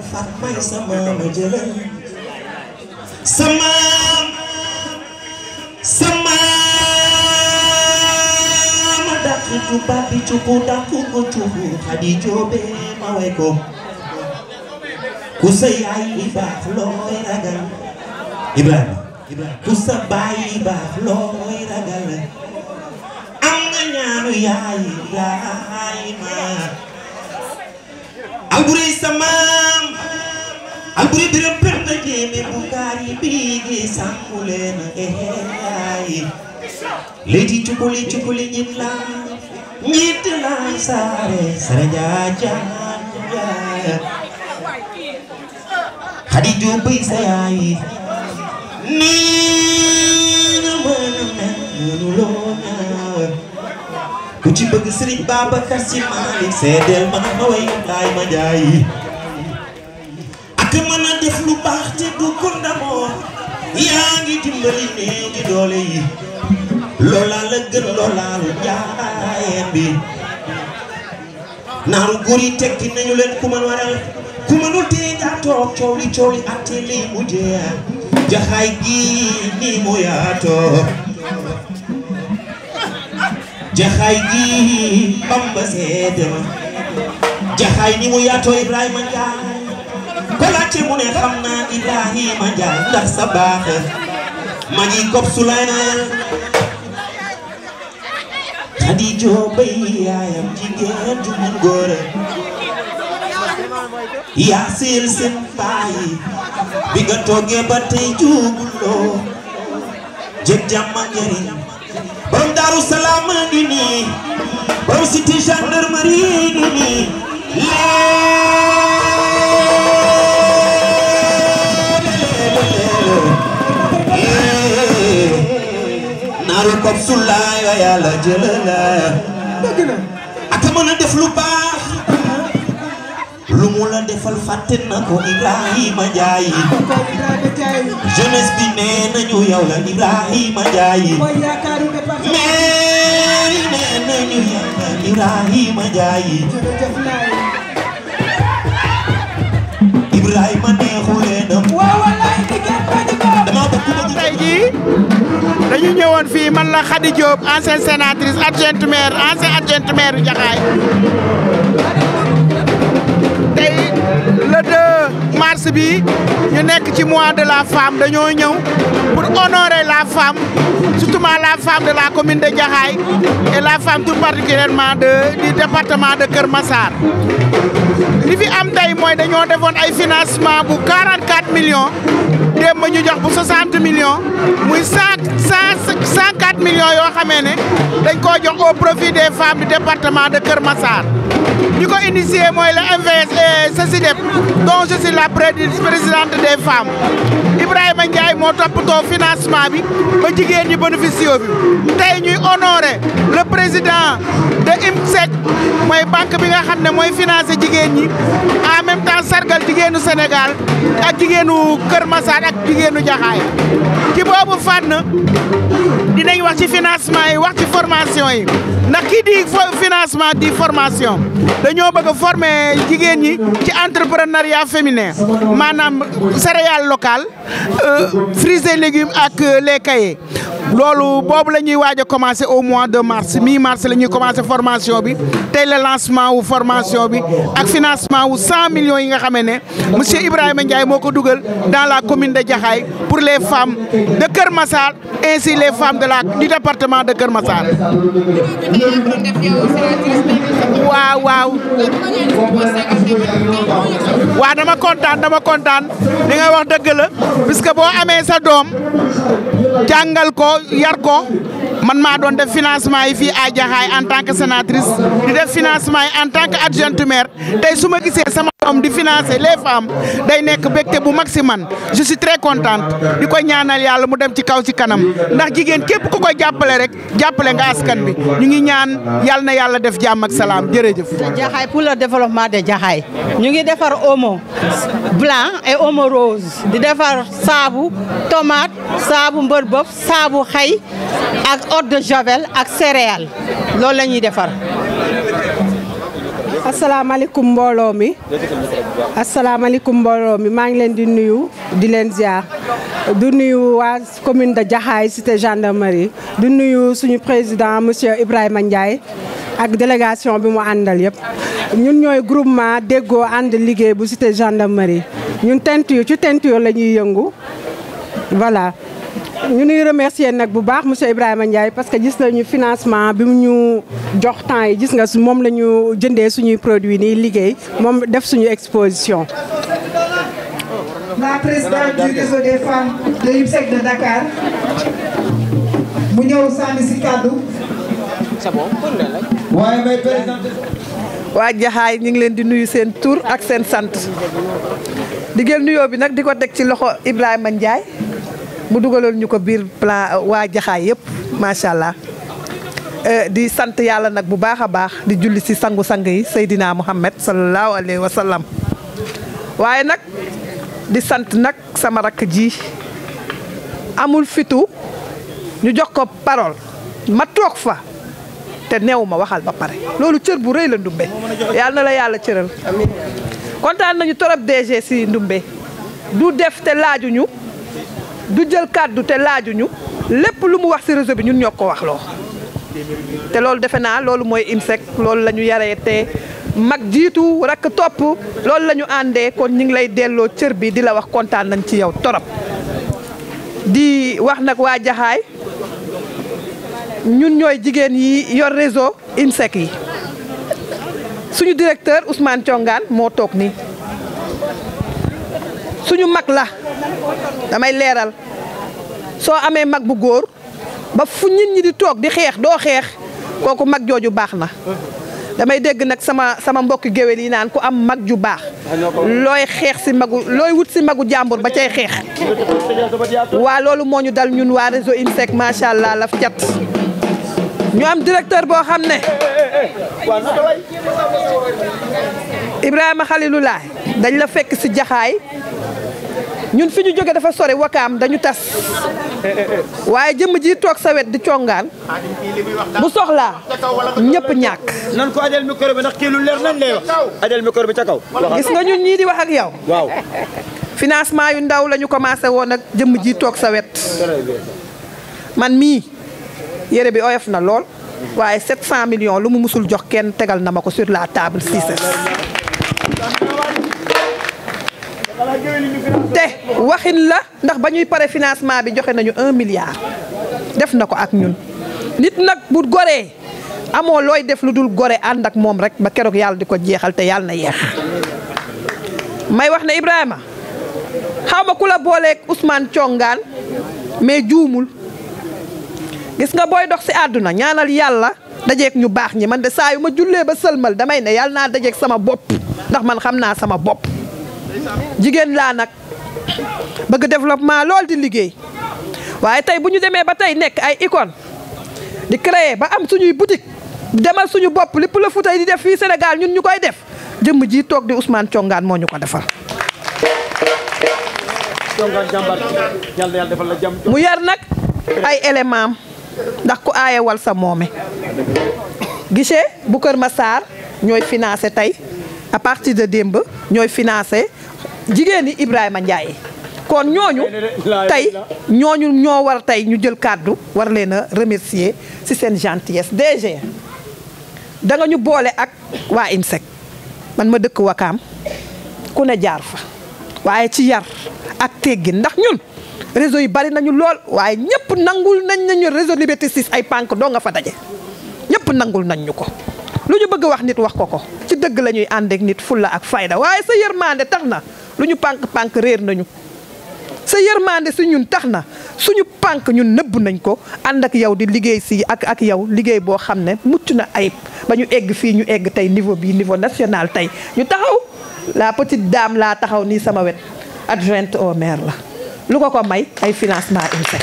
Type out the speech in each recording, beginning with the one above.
fat may sama ma jëlal sama sama ma dàq tubaab bi cuku dàq ko cuku xadi joobe ma way ko ku sa yaay baax looy ragal Ibrahima ku sa baay baax looy ragal am nga ñaanu yaay Ibrahima alburi samaam alburi biram penda jéeme bu kaari biigi sàmmu leen eheyaay léegi cukuli cukuli ñit la ñit la saare sare jaajaan jaaya xadi jubbay sa yaay nii nga mën a mel mënu loo ñaaw ku ci bëgg Sëriñ Babacar Si Maalik seedeel ma ma way laay ma jaay ak mën a def lu baax te du ko ndamoo yaa ngi dimbali néew di doole yi loola la gën loola lu jaayeen bi naaru góor yi tekki nañu leen ku mën waral ku mënul tee daa toog coow li coow li atte li mujjee jaxaay gi ni mu yaatoo jaxaay gi bamba seede ma jaxaay ni mu yaatoo Ibrahima Njaay ko laajte mu ne xam naa Ibrahima Njaay ndax sa baax ma ngi kob Sulaymaan Xadijo bay yaayam jigéen ju mun góor yaa siil seen baay bi nga toogee ba tey juuguloo jëg jàmm ak njariñ borom daaru salaam ngi nii borom cité gendarmerie ngi nii naaru kob sulaay wa yàlla jëlala ak mën a def lu baax lu mu la defal fàtte na ko Ibrahima Njaay jeunesse bi nee nañu yow la Ibrahima Njaay mais nee nañu yow la Ibrahima Njaay Ibrahima neexulee na dama bëgg bëgg tey jii dañu ñëwoon fii man la Khady Diop ancienne sénatrice adjointe maire ancienne adjointe maire Jaxaay tey le 2 mars bi ñu nekk ci mois de la femme dañoo ñëw pour honorer la femme surtout la femme de la commune de Jaxaay et la femme tout particulièrement de du département de Kër Massar li fi am tey mooy dañoo defoon ay financement bu 44 millions démb ñu jox bu 60 millions muy 100 104 millions yoo xamee ne dañ koo jox au profit des femmes du département de Kër Massar ñi ko initié mooy le MVS et CESIDEP dont je suis la présidente des femmes Ibrahima Ndiaye moo toppatoo financement bi ba jigéen ñi bénéficiaire bi tey ñuy honoré le président de IMSEC mooy banque bi nga xam ne mooy financé jigéen ñi en même temps sargal jigéenu Sénégal ak jigéenu Kër Massar ak jigéenu Jaxaay ci boobu fànn dinañ wax ci financement yi wax ci formation yi ndax kii di financement di formation dañoo bëgg a former jigéen ñi ci entrepreneuriat féminin maanaam céréales locales fruits et légumes ak les cahiers loolu boobu la ñuy waaj a commencé au mois de mars mi mars la ñuy commencé formation bi tey le lancement wu formation bi ak financement wu 100 millions yi nga xamee ne monsieur Ibrahima Ndiaye moo ko dugal dans la commune de Jaxaay pour les femmes de Kër Massar ainsi les femmes de la du département de Kër Massar. waaw waaw. waaw dama kontaan dama kontaan li nga wax dëgg la puisque boo amee sa doom jàngal ko yar ko man maa doon def financement yi fii à Jaxaay en tant que sénatrice di def financement yi en tant que adjointe maire tey su ma gisee sama doom di financer les femmes day nekk bégte bu mag si man je suis très contente di ko ñaanal yàlla mu dem ci kaw ci kanam ndax jigéen képp ku ko jàppale rek jàppale nga askan bi ñu ngi ñaan yàlla na yàlla def jàmm ak salaam jërëjëf. Jaxaay pour le développement de Jaxaay ñu ngi defar omo blanc et omo rose di defar saabu tomate saabu mbër bëf saabu xay ak eau de javel ak céréales loolu la ñuy defar. asalaamaaleykum mbooloo mi asalaamaaleykum mbooloo mi maa ngi leen di nuyu di leen ziar du nuyu waa commune de Jaxaay cité gendarmerie du nuyu suñu président monsieur Ibrahima Ndiaye ak délégation bi mu àndal yëpp ñun ñooy groupement déggoo ànd liggéey bu cité gendarmerie ñun teinture ci teinture la ñuy yëngu voilà ñu nuy remercier nag bu baax monsieur Ibrahima Ndiaye parce que gis nañu financement bi mu ñu jox temps yi gis nga su moom la ñu jëndee suñuy produits nii liggéey moom def suñu exposition. la présidente du réseau des femmes de l'IMSEC de Dakar mu ñëw sànni si kàddu. waaye may présidente. waa Jaxaay ñu ngi leen di nuyu seen tur ak seen sant di jël nuyoo bi nag di ko teg ci loxo Ibrahima Ndiaye mu dugaloon ñu ko biir plan waa Jaxaay yëpp macha allah di sant yàlla nag bu baax a baax di julli si sangu-sang yi Seydina Muhammad sallallahu alayhi wa sallam waaye nag di sant nag sama rakk ji amul fitu ñu jox ko parole ma toog fa. te neew ma waxal ba pare loolu cër bu rëy la ndumbe yàlla na la yàlla cëral kontaan nañu torop DG si ndumbe du def te laajuñu du jël kàddu te laajuñu lépp lu mu wax si réseau bi ñun ñoo ko wax loo te loolu defe naa loolu mooy IMSEC loolu la ñu yaree te mag jiitu rakk topp loolu la ñu àndee kon ñu ngi lay delloo cër bi di la wax kontaan nañ ci yow torop di wax nag waa Jaxaay ñun ñooy jigéen yi yor réseau IMSEC yi suñu directeur Ousmane Thiongaan moo toog nii suñu mag la damay leeral soo amee mag bu góor ba fu nit ñi di toog di xeex doo xeex kooku mag jooju baax na damay dégg nag sama sama mbokki géwél yi naan ku am mag ju baax looy xeex si magu looy wut si magu jàmbur ba cay xeex waa loolu moo ñu dal ñun waa réseau IMSEC macha allah laf cat ñu am directeur boo xam ne Ibrahima Khalilulaay dañ la fekk si jaxaay ñun fi ñu jóge dafa sori wakaam dañu tas waaye jëmm ji toog sa wet di congaan bu soxlaa ñëpp ñàkk nan ko ajal micro bi ndax kii lu leer nan lay wax ajal micro bi ca kaw gis nga ñun ñii di wax ak yow waaw financement yu ndaw la ñu commencé woon ak jëmm ji toog sa wet man mii yére bi oyof na lool waaye 700 millions lu mu musul jox kenn tegal na ma ko sur la table Cissé te waxin la ndax ba ñuy pare financement bi joxe nañu un milliard def na ko ak ñun nit nag bu goree amoo looy def lu dul gore ànd ak moom rek ba keroog yàlla di ko jeexal te yàlla na yeex may wax ne Ibrahima xaw ma ku la booleeg Ousmane Thiongaan mais juumul gis nga booy dox si àdduna ñaanal yàlla dajeeg ñu baax ñi man de saa yu ma jullee ba sëlmal damay ne yàlla naa dajeeg sama bopp ndax man xam naa sama bopp jigéen laa nag bëgg développement lool di liggéey waaye tey bu ñu demee ba tey nekk ay icône di créer ba am suñuy boutique demal suñu bopp lépp la Fuuta di def fii Sénégal ñun ñu koy def jëmm ji toog di Ousmane Thiongaan moo ñu ko defal congaan jàmbar yàlla yàlla defal la jàmm mu yar nag ay élément ndax ku aayewal sa moome guichet bu Kër Massar ñooy financé tey à partir de démb ñooy financé jigéen ñi Ibrahima Ndiaye kon ñooñu tey ñooñu ñoo war tey ñu jël kàddu war leen a remercier ci seen gentillesse DG da nga ñu boole ak waa IMSEC man ma dëkk Wakaam ku ne jaar fa waaye ci yar ak teggin ndax ñun réseau yi bari nañu lool waaye ñëpp nangul nañ nañu réseau Liberté 6 ay pànk doo nga fa daje ñëpp nangul nañ ñu ko lu ñu bëgg wax nit wax ko ko ci dëgg la ñuy ànd ak nit fulla ak fayda waaye sa yërmande tax na lu ñu pànk pànk réer nañu sa yërmande si ñun tax na suñu pànk ñun nëbb nañ ko ànd ak yow di liggéey si ak ak yow liggéey boo xam ne mucc na ayib ba ñu egg fii ñu egg tey niveau bii niveau national tey ñu taxaw la petite dame laa taxaw nii sama wet adjointe au maire la lu ko ko may ay financement IMSEC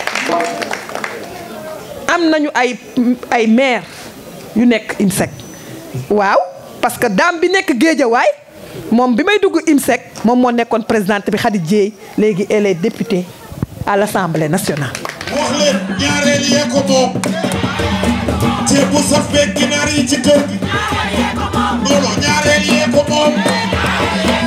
am nañu ay ay maire yu nekk IMSEC waaw parce que dame bi nekk Géejawaay moom bi may dugg IMSEC moom moo nekkoon présidente bi Khady Dieye léegi elle est députée à l'Assemblée nationale wax leen ñaareel yee ko moom ceeb bu saf beeg ginaar yi ci kër gi non non ñaareel yee ko moom